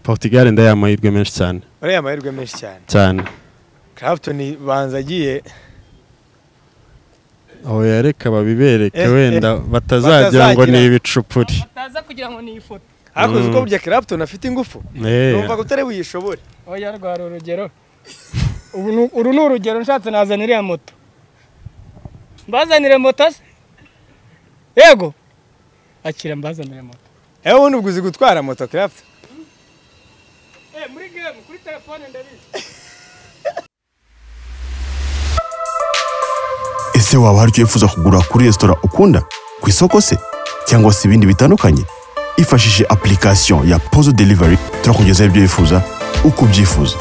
Portugal ndayaha amahirwe menshi cyane uriya amahirwe menshi cyane cyane Clapton banza agiye aho yareka babibereke Eh, eh, wenda batazagira ngo ni batazagira. ibicupuri bataza kugira ngo ni ifoto hakuze uko Mm. burya Clapton afite ingufu Eh, numva ko utari buyishobore oya rwari urugero ubu ni- uru ni urugero nshatse nazana iriya moto mbazanire moto se yego akira mbazanire moto ewe ubundi ubwo uzi gutwara moto Clapton muri gemu kuri telefone ndabizi ese waba hari icyo wifuza kugura kuri resitora ukunda ku isoko se cyangwa se ibindi bitandukanye ifashishije application ya pozo delivery turakugezaho ibyo wifuza uko ubyifuza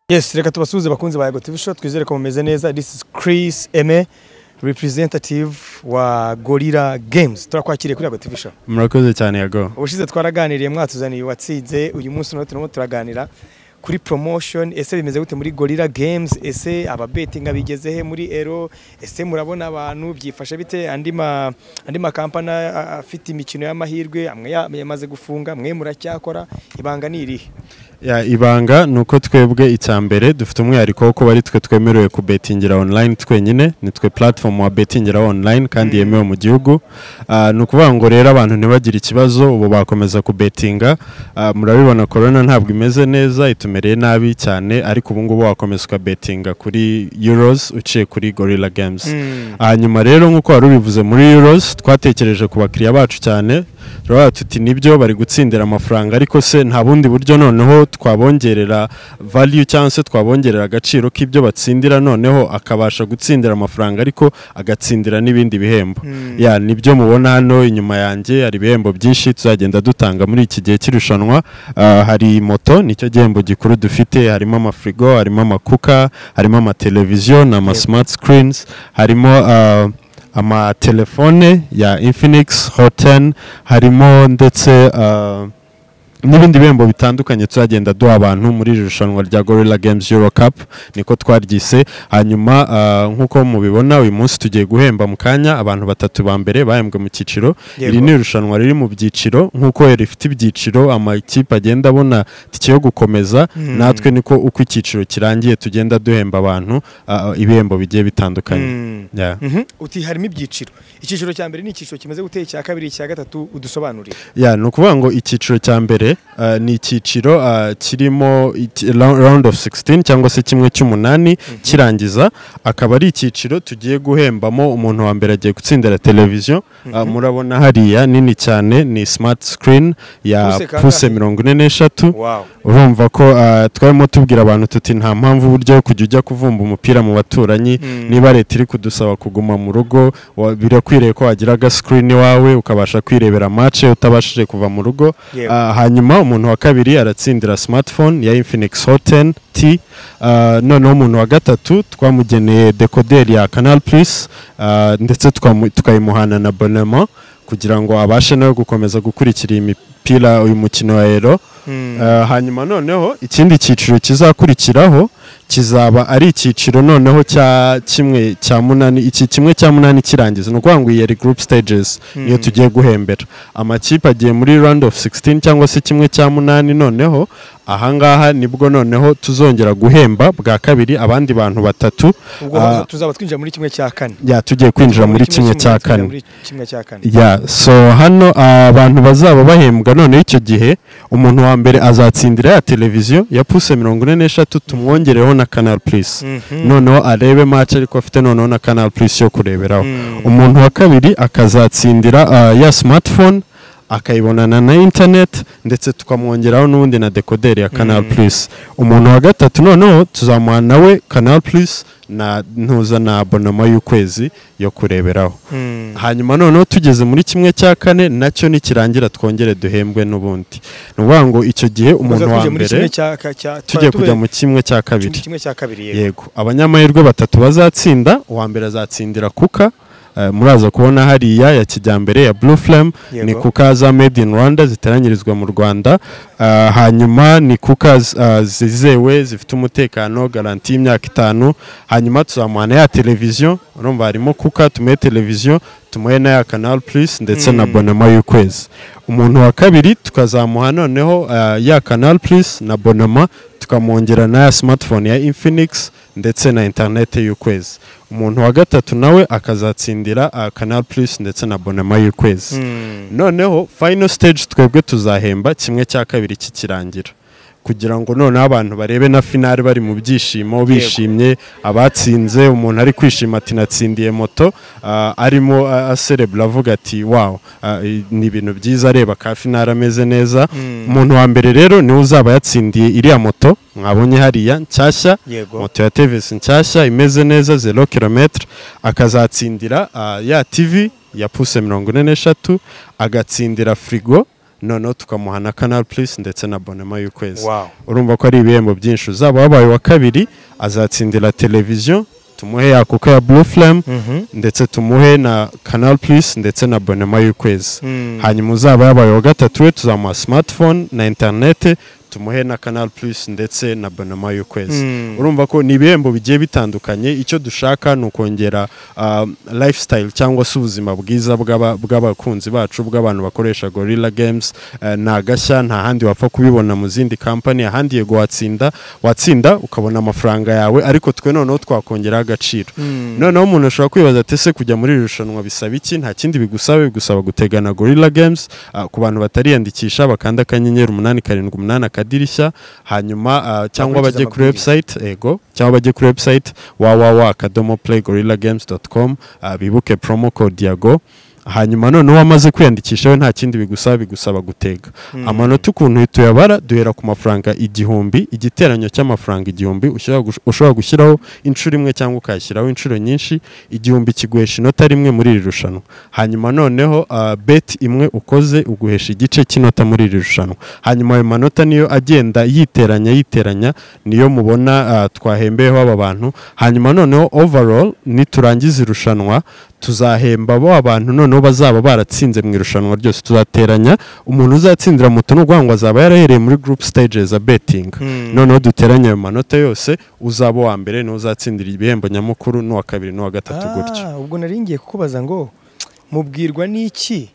yes reka tubasuhuze bakunzi ba Yego TV Show twizere ko mumeze neza this is Chris Eme representative wa Gorilla Games turakwakiriye kuri Yego TV Show murakoze cyane yago ubushize twaraganiriye mwatuzaniye uwatsinze uyu munsi nawe turimo turaganira kuri promotion ese bimeze gute muri Gorilla Games ese ababetinga bigeze he muri ero ese murabona abantu byifashe bite andi ma andi makampani a- a- afite imikino y'amahirwe amwe ya- yamaze gufunga amwe muracyakora ibanga ni irihe Ya, ibanga ni uko twebwe icya mbere dufite umwihariko wo kuba ari twe twemerewe kubetingira online twenyine ni twe platform wa betingira online kandi yemewe mu gihugu Ah, ni ukuvuga ngo rero abantu ntibagire ikibazo ubu bakomeza kubetinga Ah, murabibona corona ntabwo imeze neza itumereye nabi cyane ariko ubu ngubu wakomeza ukabetinga kuri euros uciye kuri gorilla games hanyuma rero nk'uko wari ubivuze muri euros twatekereje ku bakiriya bacu cyane turavuga tuti nibyo bari gutsindira amafaranga ariko se nta bundi buryo noneho twabongerera value cyangwa se twabongerera agaciro k'ibyo batsindira noneho akabasha gutsindira amafaranga ariko agatsindira n'ibindi bihembo ya nibyo mubona hano inyuma yanjye hari ibihembo byinshi tuzagenda dutanga muri iki gihe cy'irushanwa Ah, hari moto nicyo gihembo gikuru dufite harimo amafrigo harimo amakuka harimo amateleviziyo n'ama smart screens harimo ah, amatelefone ya Infinix Hot 10 harimo ndetse ah, n'ibindi bihembo bitandukanye tuzagenda duha abantu muri iri rushanwa rya Gorilla Games Euro Cup niko twaryise hanyuma ah, nk'uko mubibona uyu munsi tugiye guhemba mu kanya abantu batatu ba mbere bahembwe mu cyiciro Yego. iri ni irushanwa riri mu byiciro nk'uko rifite ibyiciro amakipe agenda abona tike yo gukomeza natwe niko uko icyiciro kirangiye tugenda duhemba abantu ah, ibihembo bigiye bitandukanye Yeah. Mhm. uti harimo ibyiciro icyiciro cya mbere ni icyiciro kimeze gute icya kabiri icya gatatu udusobanurire ya ni ukuvuga ngo icyiciro cya mbere eh, ni icyiciro eh, kirimo iki- ra- round of 16 cyangwa se kimwe cy'umunani kirangiza akaba ari icyiciro tugiye guhembamo umuntu wa mbere agiye gutsindira televiziyo Eh, murabona hariya nini cyane ni smart screen ya Puse kangahe? puse mirongo ine n'eshatu wow urumva ko ah, twarimo tubwira abantu tuti nta mpamvu uburyo yo kujya ujya kuvumba umupira mu baturanyi niba leta iri kudusaba kuguma mu rugo wa- birakwiriye ko wagira aga screen iwawe ukabasha kwirebera match utabashije kuva mu rugo Yewe. Ah, hanyuma umuntu wa kabiri aratsindira smartphone ya Infinix Hot 10 T Ah, noneho umuntu wa gatatu twamugeneye decoder ya Canal Plus ah, ndetse tukamu- tukayimuhana na bonema kugira ngo abashe nawe gukomeza gukurikira iyi mipira uyu mukino wa Euro Eh, hanyuma noneho ikindi cyiciro kizakurikiraho kizaba ari icyiciro noneho cya kimwe cya munani iki kimwe cya munani kirangiza ni ukuvuga ngo iyi yari group stages niyo tugiye guhembera amakipe agiye muri round of 16 cyangwa se kimwe cya munani noneho ahangaha nibwo noneho tuzongera guhemba bwa kabiri abandi bantu batatu ubwo Ah, tuzaba twinjira muri kimwe cya kane ya tugiye kwinjira muri kimwe cya twinjira kane muri kimwe cya kane ya so hano ah, abantu bazaba bahembwa noneho icyo gihe umuntu wa mbere azatsindira ya televiziyo ya puse mirongo ine n'eshatu tumwongereho na canal plus noneho arebe match ariko afite noneho na canal plus yo kureberaho umuntu wa kabiri akazatsindira ah, ya smartphone akayibonana na internet ndetse tukamwongeraho n'ubundi na dekoderi ya canal plus umuntu wa gatatu noneho tuzamuha nawe canal plus na ntuza na abonoma y'ukwezi yo kureberaho hanyuma noneho tugeze muri kimwe cya kane nacyo nikirangira twongere duhembwe n'ubundi ni ukuvuga ngo icyo gihe umuntu wa mbere tugiye kujya mu kimwe cya kabiri kimwe cya kabiri yego yego abanyamahirwe batatu bazatsinda uwa mbere azatsindira kuka Eh, muraza kubona hariya ya kijyambere ya blue flame Yego. ni kuka za made in rwanda ziteranyirizwa mu rwanda Ah, hanyuma ni kuka z- ah, zizewe zifite umutekano garanti y'imyaka itanu hanyuma tuzamuhana ya televiziyo urumva harimo kuka tumuhe televiziyo tumuhe n'aya kanal plus ndetse na bonoma y'ukwezi umuntu wa kabiri tukazamuha noneho ah, ya kanal plus na bonoma tukamwongera n'aya smartphone ya infinix ndetse na interineti y'ukwezi umuntu wa gatatu nawe akazatsindira ah, kanal plus ndetse na bonoma y'ukwezi noneho final stage twebwe tuzahemba kimwe cya kabiri kikirangira kugira ngo noneho abantu barebe na finale bari mu byishimo bishimye abatsinze umuntu ari kwishima ati natsindiye moto ah, arimo ah, aserebura avuga ati wawu ah, i- ni ibintu byiza areba ka finale ameze neza umuntu wa mbere rero niwe uzaba yatsindiye iriya moto mwabonye hariya nshyashya Yego. moto ya TVS nshyashya imeze neza zero kilometre akazatsindira ah, ya TV ya puse mirongo ine n'eshatu agatsindira firigo noneho tukamuha na kanal plus ndetse na bonema y'ukwezi Wow. urumva ko ari ibihembo byinshi uzaba wabaye uwa kabiri azatsindira televiziyo tumuhe ya kuko ya blue flame ndetse tumuhe na canal plus ndetse na bonema y'ukwezi hanyuma uzaba yabaye uwa gatatu we tuzamuha smartphone na interinete tumuhe na canal plus ndetse na bonema y'ukwezi urumva ko ni ibihembo bigiye bitandukanye icyo dushaka ni ukongera ah, lifestyle cyangwa se ubuzima bwiza bw'aba- bw'abakunzi bacu bw'abantu bakoresha gorilla games eh, ni agashya nta handi wapfa kubibona mu zindi kampani ahandi yego watsinda watsinda ukabona amafaranga yawe ariko twe noneho twakongeraho agaciro noneho umuntu ashobora kwibaza ati ese kujya muri iri rushanwa bisaba iki nta kindi bigusaba bigusaba gutegana gorilla games ah, ku bantu batariyandikisha bakanda akanyenyeri umunani karindwi umunani akadirishya hanyuma ah, cyangwa Bakurikiza bajye kuri amabwiriza. website ego cyangwa bajye kuri website www akadomo play gorilla games bibuke promo code ya go hanyuma noneho wamaze kwiyandikisha we nta kindi bigusaba bigusaba gutega amanota ukuntu tuyabara duhera ku mafaranga igihumbi igiteranyo cy'amafaranga igihumbi ushobora gush- ushobora gushyiraho inshuro imwe cyangwa ukayashyiraho inshuro nyinshi igihumbi kiguhesha inota rimwe muri iri rushanwa hanyuma noneho ah, bet imwe ukoze uguhesha igice cy'inota muri iri rushanwa hanyuma ayo manota niyo agenda yiteranya yiteranya niyo mubona ah, twahembeyeho aba bantu hanyuma noneho overall niturangiza irushanwa tuzahemba bo abantu noneho bazaba baratsinze mu irushanwa ryose tuzateranya umuntu uzatsindira moto ni ukuvuga ngo azaba yarahereye muri group stages za betting noneho duteranya ayo manota yose uzaba uwa mbere niwe uzatsindira ibihembo nyamukuru n'uwa kabiri n'uwa gatatu gutyo Ah, ubwo naringiye kukubaza ngo mubwirwa n'iki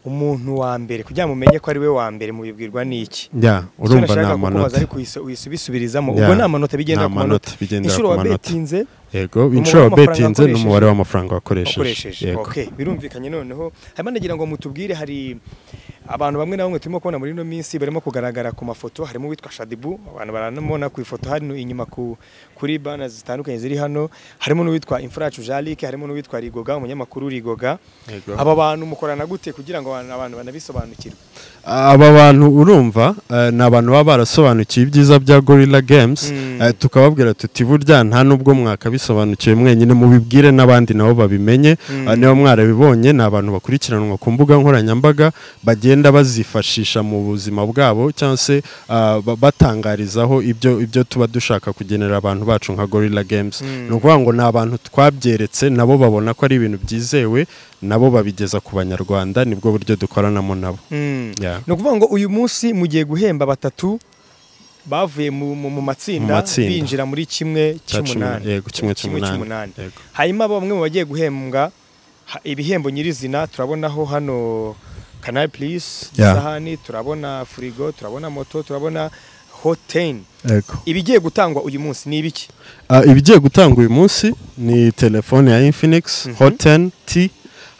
umuntu wa mbere kugira ngo mumenye ko ari we wa mbere mubibwirwa n'iki ya urumva ni kukubaza amanota ariko uyisu- uyisubisubirizamo Ya. ubwo ni amanota bigendera Ni ku manota amanota bigendera inshuro ku wa manota. betinze yego umubare inshuro w'amafaranga wabetinze wakoresheje. n'umubare w'amafaranga wakoresheje ukoresheje yego okay birumvikanye noneho hanyuma nagira ngo mutubwire hari abantu bamwe na bamwe turimo kubona muri ino minsi barimo kugaragara ku mafoto harimo uwitwa Shadibu abantu baranamubona ku ifoto hano inyuma ku kuri banners zitandukanye ziri hano harimo n'uwitwa Imfuracu Jalike harimo n'uwitwa Rigoga umunyamakuru Rigoga Yego. aba bantu mukorana gute kugira ngo abantu- abantu banabisobanukirwe aba bantu urumva eh, ni abantu baba barasobanukiwe ibyiza bya gorilla games eh, tukababwira tuti burya nta n'ubwo mwakabisobanukiwe mwenyine mubibwire n'abandi nabo babimenye Eh, niba mwarabibonye ni abantu bakurikiranwa ku mbuga nkoranyambaga bagenda bazifashisha mu buzima bwabo cyangwa se ah, ba- batangarizaho ibyo ibyo tuba dushaka kugenera abantu bacu nka gorilla games ni ukuvuga ngo ni abantu twabyeretse nabo babona ko ari ibintu byizewe nabo babigeza ku banyarwanda nibwo buryo dukoranamo nabo Yeah. ni ukuvuga ngo uyu munsi mugiye guhemba batatu bavuye mu, mu, mu matsinda Mu matsinda. binjira muri kimwe Cya cumi na- cy'umunani yego, kimwe cy'umunani. cy'umunani Yego. hanyuma bamwe mu bagiye guhembwa ha- ibihembo nyirizina turabonaho hano canal plus Yeah. isahani turabona furigo turabona moto turabona hotain Yego. ibigiye gutangwa uyu munsi ni ibiki Ah, ibigiye gutanga uyu munsi ni telefone ya infinix hot 10 t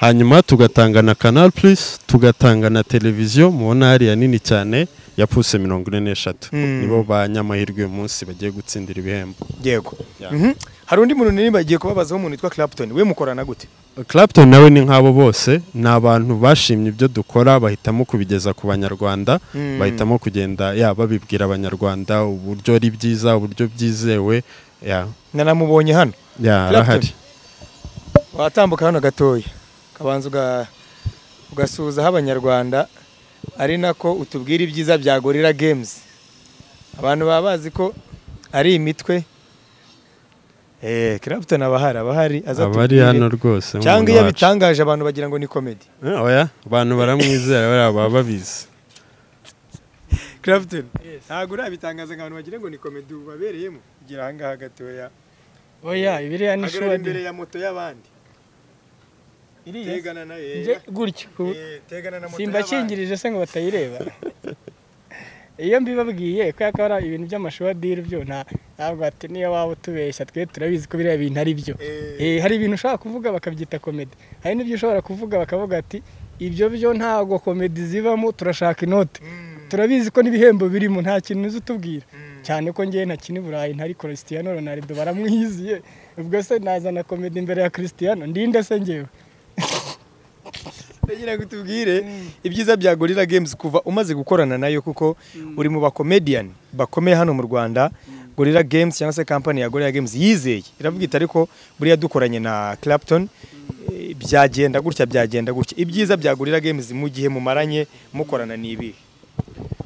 hanyuma tugatanga na canal plus tugatanga na televiziyo mubona hariya nini cyane ya puse mirongo ine n'eshatu nibo ba nyamahirwe uyu munsi bagiye gutsindira ibihembo yego Yeah. Mhm. hari undi muntu nini bagiye kubabazaho umuntu witwa clapton we mukorana gute Clapton nawe ni nk'abo bose ni abantu bashimye ibyo dukora bahitamo kubigeza ku banyarwanda bahitamo kugenda ya babibwira abanyarwanda uburyo ari byiza uburyo byizewe ya nanamubonye hano ya Clapton. arahari watambuka hano gatoya ukabanza uga- ugasuhuzaho abanyarwanda ari nako utubwira ibyiza bya gorira games abantu baba bazi ko ari imitwe kirabutoni aba hari aba hari aza abari atubwire. hano rwose cyangwa nk'umuntu iyo wacu. abitangaje abantu bagira ngo ni komedi Eh, oya abantu baramwizera bariya baba babizi kirabutoni ntabwo urabitangaza ngo abantu bagira ngo ni komedi ubu babereyemo kugira ahangaha gatoya oya ibiriya ni agarura shodi imbere ya moto y'abandi iriya tegana na nje yega gutyo Eh, tegana na moto y'abandi. simbakingirije se ngo batayireba iyo mbibabwiye kubera ko hari ibintu by'amashuri adiru byo nta- ntabwo ati niyo waba utubeshya twe turabizi ko biriya bintu ari byo Eh, Eh, hari ibintu ushobora kuvuga bakabyita komedi hari n'ibyo ushobora kuvuga bakavuga ati ibyo byo ntabwo komedi zibamo turashaka inote mm, turabizi ko n'ibihembo birimo nta kintu uzi utubwira mm. cyane ko njyewe ntakina i burayi ntari christiano ronaldo baramwiziye ubwo se nazana komedi imbere ya christiano ndinde se njyewe ndagira ngo utubwire ibyiza bya gorira games kuva umaze gukorana nayo kuko uri mu bakomediyani bakomeye hano mu rwanda gorira games cyangwa se kampani ya gorira games yizeye iravuga iti ariko buriya dukoranye na clapton eh, byagenda gutya byagenda gutya ibyiza bya gorira games mu gihe mumaranye mukorana ni ibihe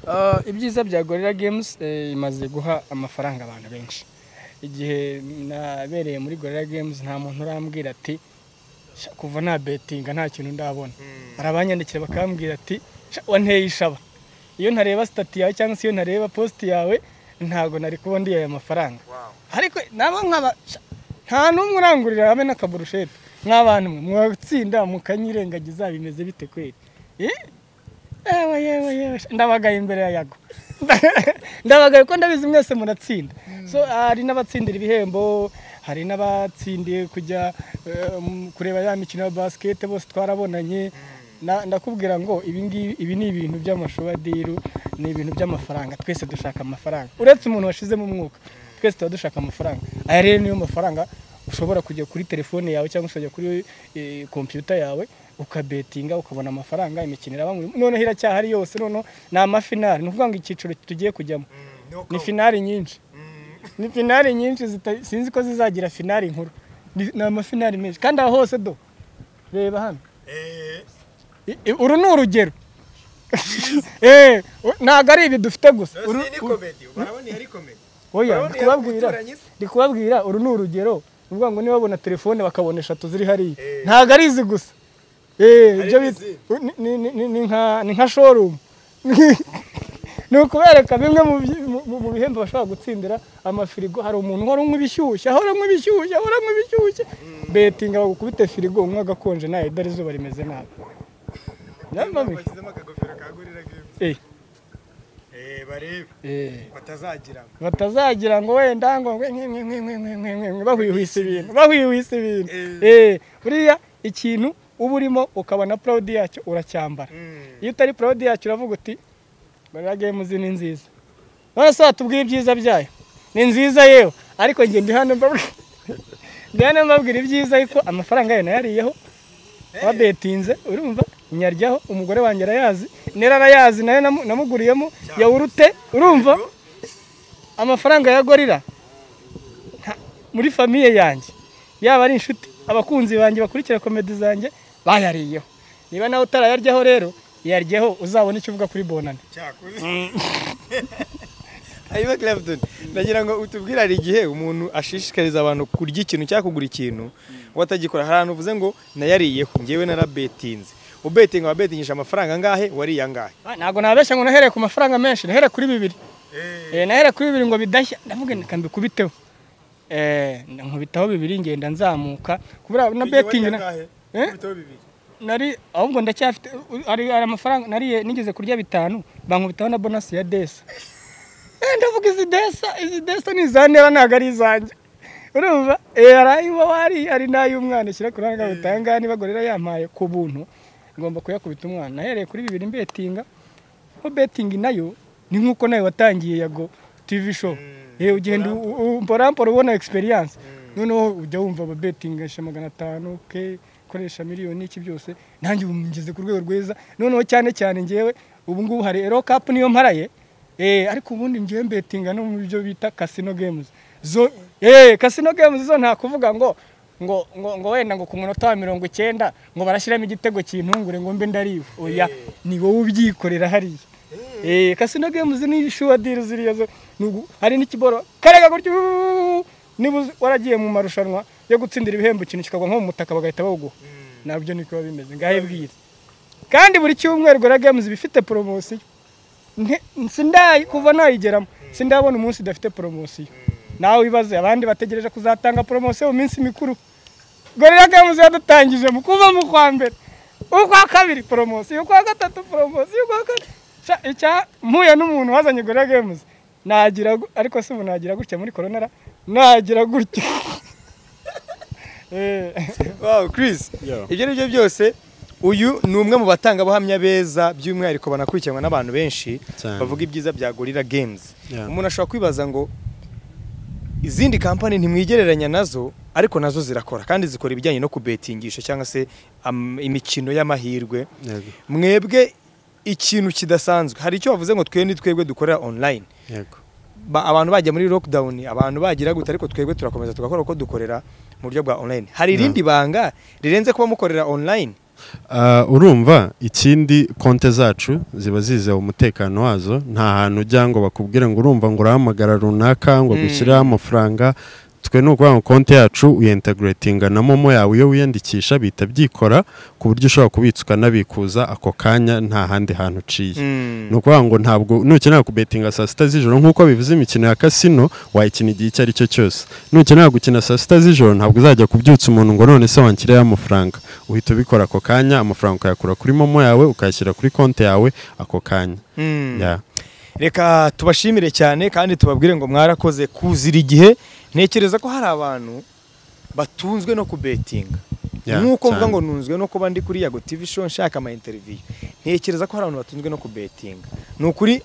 Uh, ibyiza bya gorira games eh, imaze guha amafaranga abantu benshi igihe nabereye muri gorira games nta muntu urambwira ati "Sha, kuva na betinga nta kintu ndabona hari abanyandikira bakambwira ati "Sha, wanteye ishaba iyo ntareba sitati yawe cyangwa se iyo ntareba positi yawe ntabwo nari kubona aya mafaranga ariko nabo nkaba sha, nta n'umwe urangurira habe n'akaburushete nk'abantu mwe mwatsinda mukanyirengagiza bimeze bite kweri Eh? yewe yewe yewe sha, ndabagaye imbere ya yago ndabagaye ko ndabizi mwese muratsinda so hari n'abatsindira ibihembo hari n'abatsindiye kujya eh, mu- kureba ya mikino ya basikete bose twarabonanye Na- ndakubwira ngo ibi ngibi ibi ni ibintu by'amashubadiru ni ibintu by'amafaranga twese dushaka amafaranga uretse umuntu washizemo umwuka twese tuba dushaka amafaranga aya rero niyo mafaranga ushobora kujya kuri telefone yawe cyangwa ukajya kuri eh, kompiyuta yawe ukabetinga ukabona amafaranga imikino iraba mu- noneho iracyahari yose noneho ni amafinari ni ukuvuga ngo icyiciro tugiye kujyamo ni finari nyinshi ni finari nyinshi zita- sinzi ko zizagira finari nkuru ni ni amafinari menshi kandi aho hose do reba hano I- i- uru ni urugero Eh, u- ntabwo ari ibi dufite gusa Uru- uru- oya ndi kubabwira ndi kubabwira uru ni urugero ni ukuvuga ngo niba babona telefone bakabona eshatu ziri hariya ntabwo ari izi gusa Eh, ibyo bita- ni- ni- ni- ni- ni nka- ni nka shorumu ni ukubereka bimwe mu byi- mu- mu- mu bihembo bashobora gutsindira amafirigo hari umuntu uhora unywa ibishyushye ahora anywa ibishyushye ahora anywa ibishyushye betinga bagukubite firigo unywa agakonje nawe dore izuba rimeze nabi Nyamara- Eh, eh. batazagira batazagira ngo wenda ngo mwe mwe mwe mwe mwe mwe mwe mwe bahwihwisa ibintu bahwihwisa ibintu eh buriya ikintu uba urimo ukabona proud yacyo uracyambara iyo utari proud yacyo uravuga uti barira game zi ni nziza none se watubwiye ibyiza byayo ni nziza yewe ariko njye ndi hano mbabwira ndi hano mbabwira ibyiza ariko amafaranga yayo nayariyeho wabetinze urumva nyaryaho umugore wanjye arayazi nera arayazi nayo namu- namuguriyemo yawurute urumva amafaranga ya gorira nta- muri famiye yanjye yaba ari inshuti abakunzi banjye bakurikira komedi zanjye bayariyeho niba nawe utarayaryaho rero yaryeho uzabona icyo uvuga kuri bonane hanyuma clapton ndagira ngo utubwire hari igihe umuntu ashishikariza abantu kurya ikintu cyangwa kugura ikintu watagikora hari ahantu uvuze ngo nayariyeho njyewe narabetinze ubetinga wabetingishije amafaranga angahe wariye angahe Ah, ntabwo nabeshya ngo nahereye ku mafaranga menshi nahereye kuri bibiri Eh, nahereye kuri bibiri ngo bidashya ndavuga reka mbikubiteho Eh, nkubitaho bibiri ngenda nzamuka kubera na betingi na- Eh? nari ahubwo ndacyafite u- hari hari amafaranga nariye nigeze kurya bitanu bankubitaho na bonasi ya desa Eh, ndavuga izi desa izi desa ni izandeba ntabwo ari izanjye urumva Eh, hari ayo wari hari n'ay'umwana ishyira ku ruhande rutanga niba gorira yampaye ku buntu ngomba kuyakubita umwana nahereye kuri bibiri mbetinga ko betingi nayo ni nk'uko nayo watangiye yago tivi show Eh, ugenda mporampora ubona egisperiyanse noneho ujya wumva ababetingisha magana atanu ke koresha miliyoni iki byose nanjye ubu ngeze ku rwego rwiza noneho cyane cyane ngewe ubu ngubu hari ero kapu niyo mparaye Eh, ariko ubundi ngewe mbetinga no mu byo bita kasino games zo eh kasino games zo nta kuvuga ngo ngo ngo ngo wenda ngo ku munota wa mirongo icyenda ngo barashyiramo igitego kintungure ngo mbe ndariwe oya ni wowe ubyikorera hariya eh kasino games ni shuwa deal ziriya zo ni ugu- hari n'ikiboro karega gutyo niba uzi- waragiye mu marushanwa yo gutsindira ibihembo ikintu kikagwa nko mu mutaka bagahita bawuguha nabyo niko biba bimeze ngahe bwira kandi buri cyumweru gora games iba ifite poromosiyo Nte- sindayi kuva nayigeramo sindabona umunsi idafite poromosiyo nawe wibaze abandi bategereje kuzatanga poromosiyo mu minsi mikuru gorira gamuzi yadutangije mu kuva mu kwa mbere ukwa kabiri poromosiyo ukwa gatatu poromosiyo ukwa kane mpuye n'umuntu wazanye gorira gamuzi nagira gu- ariko si ubu nagira gutya muri koronera nagira gutya Eh, wow Chris Yo. ibyo ari byo byose uyu ni umwe mu batangabuhamya beza by'umwihariko banakurikiranwa n'abantu benshi Cyane. bavuga ibyiza bya gorira games Yeah. umuntu ashobora kwibaza ngo izindi kampani ntimwigereranya nazo ariko nazo zirakora kandi zikora ibijyanye no kubetingisha cyangwa se am- imikino y'amahirwe yego mwebwe ikintu kidasanzwe hari icyo bavuze ngo twe ni twebwe dukorera online yego ba, abantu bajya muri lockdown abantu bagira gute ariko twebwe turakomeza tugakora uko dukorera mu buryo bwa online hari irindi banga rirenze kuba mukorera online Ah, urumva ikindi konte zacu ziba zizewe umutekano wazo nta hantu ujya ngo bakubwire ngo urumva ngo urahamagara runaka ngo gushyiraho amafaranga twe ni ukuvuga ngo konti yacu uyintegratinga na momo yawe iyo wiyandikisha bihita byikora ku buryo ushobora kubitsa ukanabikuza ako kanya nta handi hantu uciye ni ukuvuga ngo ntabwo nukenera kubetinga saa sita z'ijoro nk'uko bivuze imikino ya kasino wayikina igihe icyo ari cyo cyose nukenera gukina saa sita z'ijoro ntabwo uzajya kubyutsa umuntu ngo none se wanshyirireho amafaranga uhita ubikora ako kanya amafaranga ukayakura kuri momo yawe ukayashyira kuri konti yawe ako kanya Mm. Ya. reka tubashimire cyane kandi tubabwire ngo mwarakoze kuzira igihe ntekereza ko hari abantu batunzwe no kubetinga Yeah, nk'uko mvuga cyane. ngo ntunzwe no kuba ndi kuri yago tv show nshaka ama interview ntekereza ko hari abantu batunzwe no kubetinga ni ukuri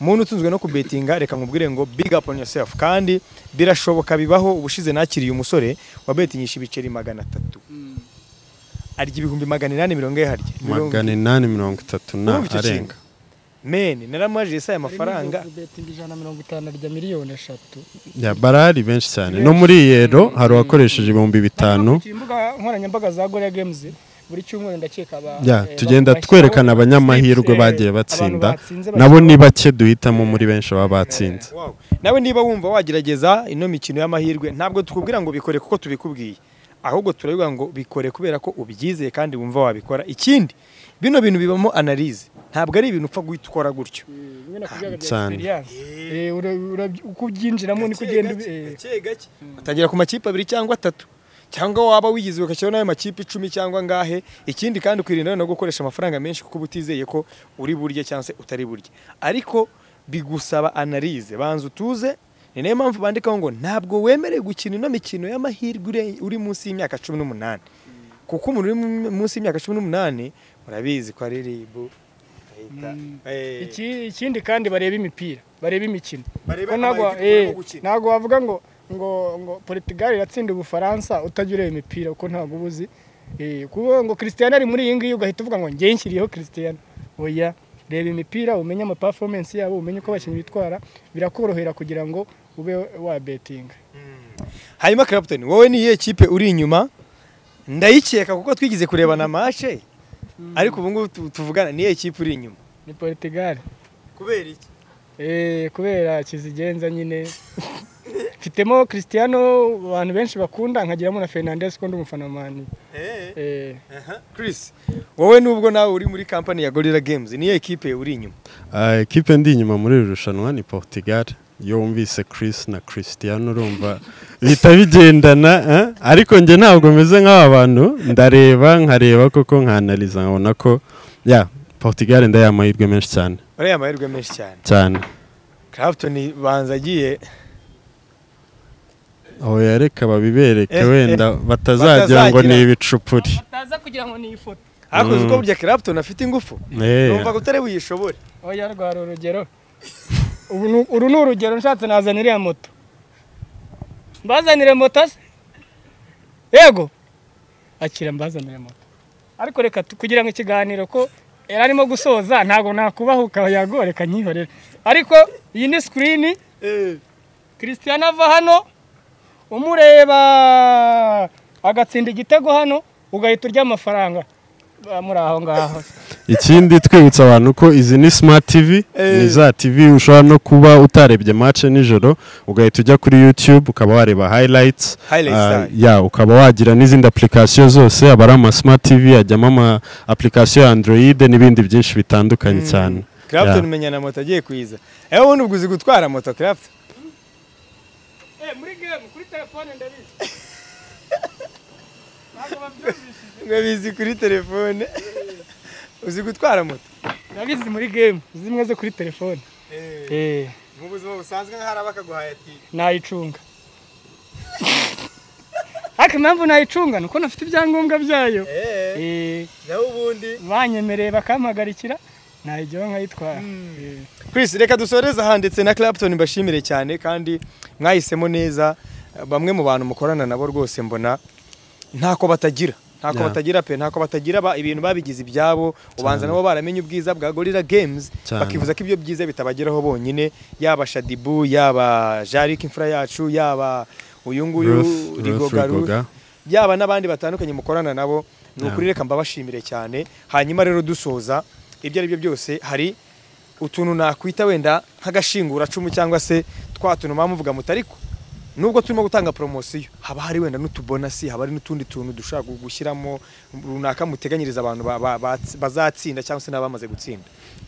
umuntu utunzwe no kubetinga reka nkubwire ngo big up on yourself kandi birashoboka bibaho ubushize nakiriye umusore wabetingisha ibiceri magana atatu arya ibihumbi magana inani mirongo ine harya Mirongo- magana inani mirongo itatu na Urumva icyo kintu? arenga meni naramwajije si aya mafaranga harimo betingi ijana na mirongo itanu arya miliyoni eshatu ya barari benshi cyane no muri yero hari uwakoresheje ibihumbi bitanu Hano ku imbuga nkoranyambaga za Gorilla Games buri cyumweru ndakeka aba- Ya, eh, tugenda bashyiraho twerekana abanyamahirwe tips, eh, bagiye abantu batsinda batsinze nabo bashyiraho- ni bake duhitamo muri benshi baba batsinze Wow. nawe niba wumva wagerageza ino mikino y'amahirwe ntabwo tukubwira ngo bikore kuko tubikubwiye ahubwo turabivuga ngo bikore kubera ko ubyizeye kandi wumva wabikora ikindi bino bintu bibamo analize ntabwo ari ibintu upfa guhita ukora gutyo bimwe no ku rwego rya Cyane. experience. Eh, ura- ura- uko ubyinjiramo niko ugenda ubi- eh, atagera ku makipe abiri cyangwa atatu cyangwa waba wigize ugashyiraho n'ayo makipe icumi cyangwa ngahe ikindi kandi ukirinda no gukoresha amafaranga menshi kuko uba utizeye ko uri burye cyangwa se utari burye ariko bigusaba analize banza utuze ni nayo mpamvu bandikaho ngo ntabwo wemerewe gukina ino mikino y'amahirwe ure- uri munsi y'imyaka cumi n'umunani kuko umuntu uri mu- munsi y'imyaka cumi n'umunani murabizi ko ari ribu ahita- Eh, iki- ikindi kandi bareba imipira bareba imikino Bareba Ko ntabwo ama- igikorwa eh, cyo gukina. ntabwo wavuga ngo ngo ngo Portugal iratsinda ubufaransa utajya ureba imipira kuko ntabwo uba uzi Eh, kuba ngo Cristiano ari muri iyi ngiyi ugahita uvuga ngo njye nshyiriyeho Cristiano oya reba imipira umenye ama performance yabo umenye uko abakinnyi bitwara birakorohera kugira ngo ube wa betinga hanyuma Clapton wowe ni iyihe kipe uri inyuma ndayikeka kuko twigize kurebana amashe ariko ubu ngubu tu- tuvugana ni iyihe kipe uri inyuma ni Portugal kubera iki Eh, kubera kizigenza nyine mfitemo Cristiano abantu benshi bakunda nkagiramo na Fernandes ko ndi umufana wa mani eh, Chris wowe nubwo nawe uri muri kampani ya Gorilla Games ni iyihe kipe uri inyuma Ah, Ekipe ndi inyuma muri iri rushanwa ni Portugal iyo wumvise Chris na Cristiano urumva bihita bigendana eh? ariko njye ntabwo meze nk'aba bantu ndareba nkareba koko nkanaliza nkabona ko ya Portugal ndayaha amahirwe menshi cyane uriya amahirwe menshi cyane cyane Clapton banza agiye aho yareka babibereke Eh, eh, wenda batazagira ngo ni batazagira. ibicupuri bataza kugira ngo ni ifoto hakoze uko Mm. burya Clapton afite ingufu Eh, numva ko utari buyishobore oya rwari urugero Ubu ni- uru ni urugero nshatse nazana iriya moto mbazanire moto se yego akira mbazanire moto ariko reka tu- kugira ngo ikiganiro ko yari arimo gusoza ntabwo nakubahuka yago reka nkihorere ariko iyi ni sikirini Cristiano ava hano umureba agatsinda igitego hano ugahita urya amafaranga Ba- muri aho ngaho ikindi twibutsa abantu ko izi ni smart tv ni za tv ushobora no kuba utarebye match nijoro ugahita ujya kuri youtube ukaba wareba highlights Highlights, Ah, ah. ya ukaba wagira n'izindi application zose aba ari ama smart tv ajyamo ama application ya android n'ibindi byinshi bitandukanye cyane Clapton Ya. menya na moto agiye kwiza ewe ubundi ubwo uzi gutwara moto Clapton muri game kuri telefone ndabizi mwabizi kuri telefone uzi gutwara moto nabizi muri gemu zimwe zo kuri telefone Eh, mu buzima busanzwe hari abakaguhaye ati nayicunga ariko impamvu nayicunga ni uko nafite ibyangombwa byayo eee Eh, naho ubundi banyemereye bakampagarikira nayijyaho nkayitwara Eh. Chris reka dusoreze aha ndetse na Clapton mbashimire cyane kandi mwahisemo neza bamwe mu bantu mukorana nabo rwose mbona ntako batagira ntako Yeah. batagira pe ntako batagira ba, ibintu babigize ibyabo ubanza nabo baramenye ubwiza bwa Gorilla Games Cyane. bakivuza ko ibyo byiza bitabageraho bonyine yaba Shadibu yaba Jarik imfura yacu yaba uyu nguyu Ruth- Ruth Rigoga Ruth. Rigoga. yaba n'abandi batandukanye mukorana nabo ni Yeah. ukuri reka mbabashimire cyane hanyuma rero dusoza ibyo ari byo byose hari utuntu nakwita wenda nk'agashinguracumu cyangwa se twa tuntu muba muvuga muti ariko nubwo turimo gutanga poromosiyo haba hari wenda n'utubonasi haba hari n'utundi tuntu dushobora gu- gushyiramo runaka muteganyiriza abantu ba- ba- ba- bazatsinda cyangwa se n'abamaze gutsinda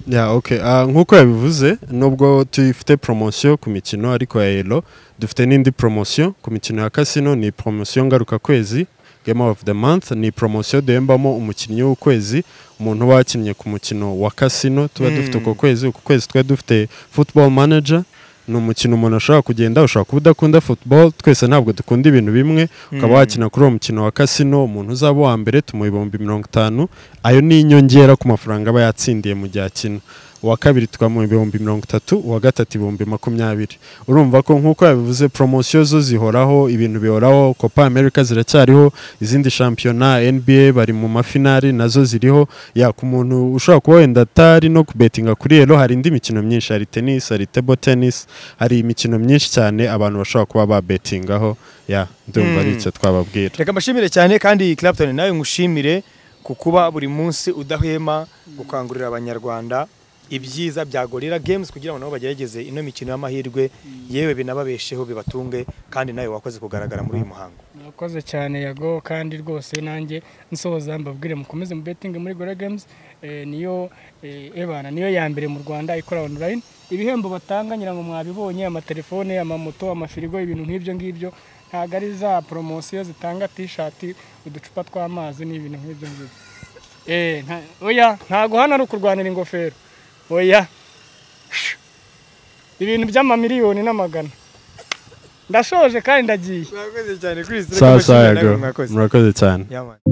Yeah, okay. Ah, nk'uko yabivuze nubwo dufite promosiyo ku mikino ariko ya elo dufite n'indi promosiyo ku mikino ya kasino ni promosiyo ngaruka kwezi game of the month ni promosiyo duhembamo umukinnyi w'ukwezi umuntu uba wakinnye ku mukino wa kasino tuba dufite uko kwezi uko kwezi tuba dufite football manager ni umukino umuntu ashobora kugenda ushobora kuba udakunda football twese ntabwo dukunda ibintu bimwe ukaba wakina kuri uwo mukino wa kasino umuntu uzaba uwa mbere tumuha ibihumbi mirongo itanu ayo ni inyongera ku mafaranga aba yatsindiye mu gihe akina uwa kabiri tukamuha ibihumbi mirongo itatu uwa gatatu ibihumbi makumyabiri urumva ko nk'uko yabivuze poromosiyo zo zihoraho ibintu bihoraho copa america ziracyariho izindi shampiyona nba bari mu mafinari nazo ziriho ya ku muntu ushobora kuba wenda atari no kubetinga kuri elo hari indi mikino myinshi hari tennis hari table tennis hari imikino myinshi cyane abantu bashobora kuba babetingaho ya ndumva ari icyo twababwira reka mbashimire cyane kandi Clapton nawe ngushimire ku kuba buri munsi udahema gukangurira abanyarwanda ibyiza bya Gorilla Games kugira ngo nabo bagerageze ino mikino y'amahirwe yewe binababesheho bibatunge kandi nawe wakoze kugaragara muri uyu muhango murakoze cyane yago kandi rwose nanjye nsoza mbabwire mukomeze mu betingi muri gora games Eh, niyo eh, ebana niyo ya mbere mu rwanda ikora online ibihembo batanga ngira ngo mwabibonye amatelefone amamoto amafirigo ibintu nk'ibyo ngibyo ntabwo ari za poromosiyo zitanga tishati uducupa tw'amazi n'ibintu nk'ibyo ngibyo Eh, nta- oya ntabwo hano ari ukurwanira ingofero oya ibintu by'amamiliyoni n'amagana ndashoje kandi ndagiye mwakoze cyane sawa sawa yago murakoze cyane Yeah, man.